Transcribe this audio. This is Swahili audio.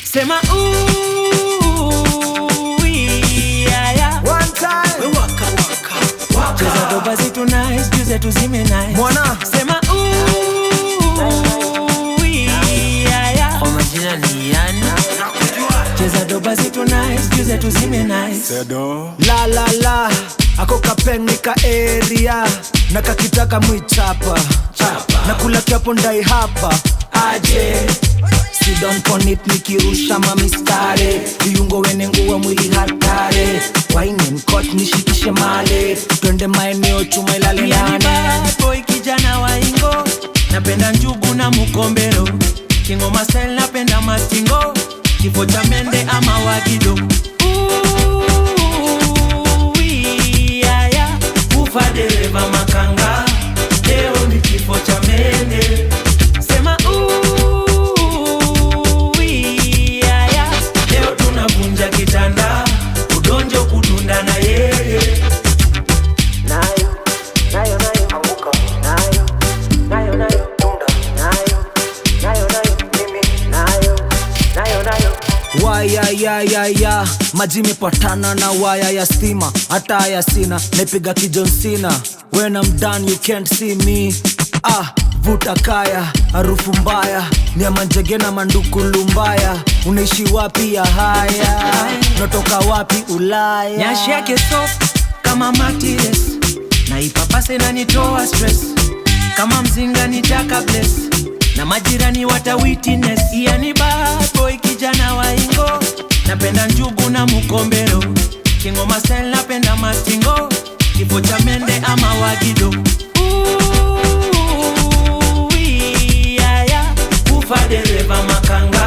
sema ooh, yeah, yeah. One time. cheza doba zetu nice juu zetu zime nice Mwana. sema ooh, yeah, yeah. Kwa majina ni yani cheza doba zetu nice juu zetu zime nice La la la. Ako kapenika area. Na kakitaka mwichapa. Na kula kiapo ndai hapa. Aje. Sit down on it nikirusha mamistare viungo wene nguwa mwili hatare wine mkot nishikishe male twende maeneo chuma ilale Yani nane bad boy kijana wa ingo napenda njugu na mukombero kingoma style napenda mastingo kifo cha mende ama wagido Ooh, yeah, yeah. ufa dereva makanga leo ni kifo cha mende sema ooh, yeah, yeah. leo tunavunja kitanda udonjo kudunda na yeye nayo nayo nayo anguka nayo nayo nayo tunda nayo nayo nayo mimi nayo nayo nayo waya ya ya ya maji imepatana na waya ya stima hata haya sina naipiga kijonsina when I'm done you can't see me ah vuta kaya harufu mbaya ni ya manjege na mandukulu mbaya unaishi wapi ya haya natoka wapi ulaya nyashi yake soft kama matires na ipapase na nitoa stress kama mzinga nitaka bless na majirani wata witness yani bad boy kijana wa ingo napenda njugu na mukombero kingoma style napenda mastingo kifo cha mende ama wagido Ooh, yeah, yeah. ufa dereva makanga